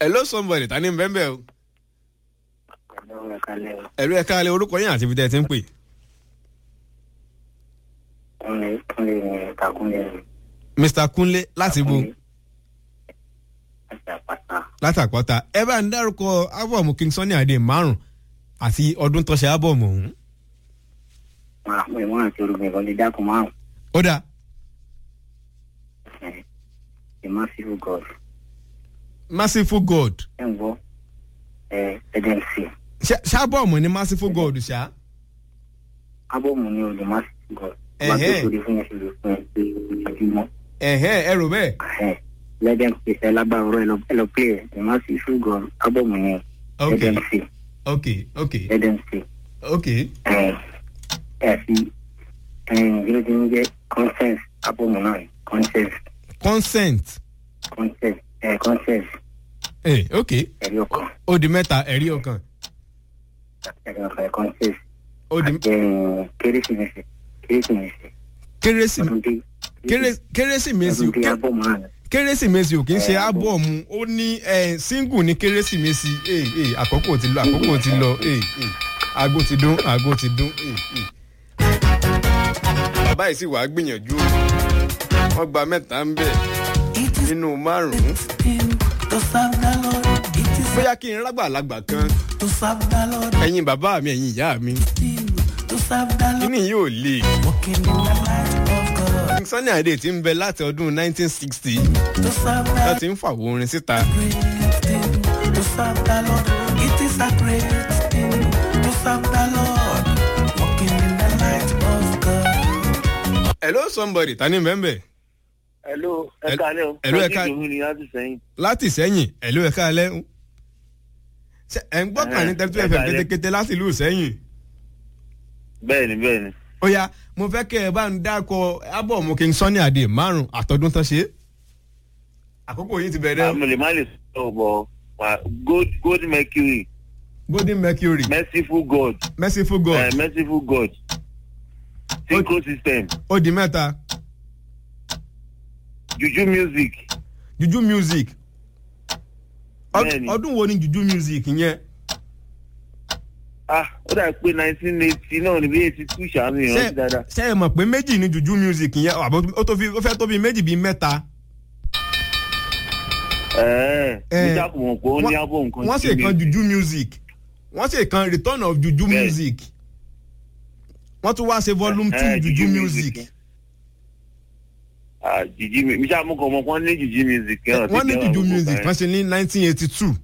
hello somebody ta ni ń bẹ́ẹ̀ bẹ́ẹ̀ o. Ẹ̀lọ́ ẹ̀kalẹ̀ o. ẹ̀rú ẹ̀ka alẹ́ orúkọ yín àti ibi tẹ́ ẹ ti ń pè. Kúnlé Kúnlé ní Kakúnlé ní. mr kunle láti bo Láti àpáta. látàpọ́ta ẹ bá ń dárúkọ ábọ̀mù king sunny adé márùn àti ọdún tó ṣe ábọ̀mù ọ̀hún. Wọ́n á pè wọ́n àti orúkọ ìkọ́lé dákun márùn-ún. ó dáa Ẹ̀, The Merciful God. merciful god Ẹ ń gbọ́. Ẹ Ẹ̀dẹ̀nsì. Ṣá- ṣábọ̀mù ni merciful god ṣá. Ábọ̀mù ni o The Merciful God. Wọ́n á Ẹ̀hẹ́. tó sórí fún yẹn ṣe lè fún ẹ pé ojúmọ́. ẹ̀hẹ́ ẹ rò bẹ́ẹ̀. Ẹ̀ Lẹ́dẹ̀n pèsè lágbára ọ̀rọ̀ ẹ lọ pé ẹ̀ The Merciful God. Ábọ̀mù ni ok Ẹ̀dẹ̀nsì. ok ok Ẹ̀dẹ̀nsì. ok Ẹ̀ ẹ̀ fi ẹ̀ bí ó ti ń jẹ́ consent ábọ̀mù náà ni consent consent consent ẹ̀ consent ẹ ok ẹ̀rí ọkàn ó di mẹ́ta ẹ̀rí ọkàn ẹ̀rí ọkàn ẹ̀ consent. ó di Ẹ̀, kérésìmesì kérésìmesì kérésì ọdún dé kéré- kérésìmesì ọdún dé ké- ábọ̀mù náà ni. kérésìmesì ò kì í ṣe Ẹ, ábọ̀mù ó ní ẹ, single ní kérésìmesì ẹ, ẹ, àkókò ti lọ àkókò ti lọ ẹ, ẹ, aago ti dún aago ti dún. ẹ, ẹ. bàbá yìí sì wàá gbìyànjú wọn gba mẹ́ta ń bẹ̀ nínú márùn-ún To serve the Lord, it is bóyá kí n rágbàlagbà kan to serve the Lord, ẹ̀yin bàbá mi ẹ̀yin ìyá mi to serve the Lord, kíní yóò le. walking in the light of God. King Sunny Adé ti ń bẹ láti ọdún 1960 To serve the láti ń fàwọ orin síta. great thing, to serve the Lord, it is a great thing. To serve the Lord, walking in the light of God. hello somebody ta ni bẹ́ẹ̀ Hello, ẹ Hel- káalẹ́ o. hello, ẹ Sọ́jí ká- Ìdòwú ni láti sẹ́yìn. láti sẹ́yìn hello ẹ̀ka alẹ́ ṣe ẹ̀ ń gbọ́ kàn ní Ẹ̀hẹ́n, tẹ́tí ẹ ẹ̀fẹ̀ káalẹ́. kétékété láti ìlú sẹ́yìn. Bẹ́ẹ̀ni bẹ́ẹ̀ni. ó yá mo fẹ́ kẹ́ ẹ bá ń dákọ ábọ̀mù King Sunny Adé márùn àtọ́dún tán ṣe. àkókò yìí ti bẹ̀rẹ̀ Àmì lè má lè sọ̀rọ̀ bọ̀ wá gold gold mercury golden mercury merciful god merciful god uh, merciful god synchro system ó di mẹ́ta juju music juju music Ọd- Bẹ́ẹ̀ni. ọdún wo ni juju music yẹn ah ó dà pé nineteen eighty náà ní bí eighty two ṣàánú yẹn rántí dáadáa. ṣe é mọ̀ pé méjì ni juju music yẹn àbọ̀ ó tó fi ó fẹ́ tó fi méjì bíi mẹ́ta. ẹ̀ẹ́ Eh, mo jákòó wọn pé ó ní ábọ̀ nǹkan wọ́n sì kan juju music wọ́n sì kan return of juju Bẹ́ẹ̀. music wọ́n tún wá ṣe volume two Eh, juju Juju music music. ah juju mi mi ṣáà mú kọ́ ọmọ kan ní juju music. yẹn, wọ́n ní ọtí juju jẹ́ music ọ̀rọ̀ wọ́n ṣe ní nineteen eighty two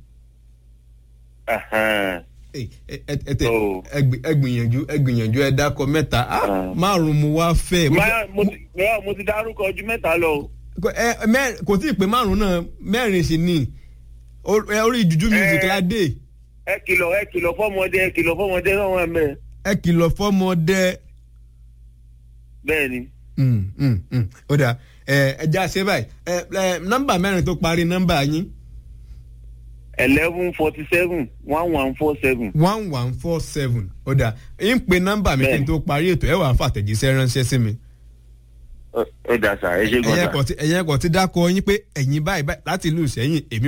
kan. Oh. ẹ gbìyànjú ẹ gbìyànjú ẹ dákọ mẹ́ta Ah, Ah. márùn mo wá fẹ́ mo fẹ́- Máa- mo ti máa- mo ti dárúkọ ojú mẹ́ta lọ. o. kò- ẹ- mẹ́- kò tí ì pé márùn náà mẹ́rin sì ni Ó- ẹ, orí juju music Eh. la dé ẹ kìlọ̀ ẹ kìlọ̀ fọ́mọdé ẹ kìlọ̀ fọ́mọdé náà wọ́n mẹ́. ẹ kìlọ̀ fọ́mọdé. bẹ́ẹ̀ ni Mm, mm, mm. ó dáa ẹ ẹ já ṣe báyìí ẹ ẹ nọ́mbà mẹ́rin tó parí nọ́mbà yín eleven forty seven one one four seven. one one four seven ó dáa ń pe nọ́mbà mi kí n Bẹ́ẹ̀ni. tó parí ètò ẹ wàá fàtẹ̀jíṣẹ́ ránṣẹ́ sí mi. ẹ dà sá ẹ ṣe gan ẹ̀yin sá. ẹ̀kọ́ tí ẹ̀yin ẹ̀kọ́ tí dákọ̀ yín pé ẹ̀yin báyìí báyìí láti ìlú Ìṣẹ́yìn èmi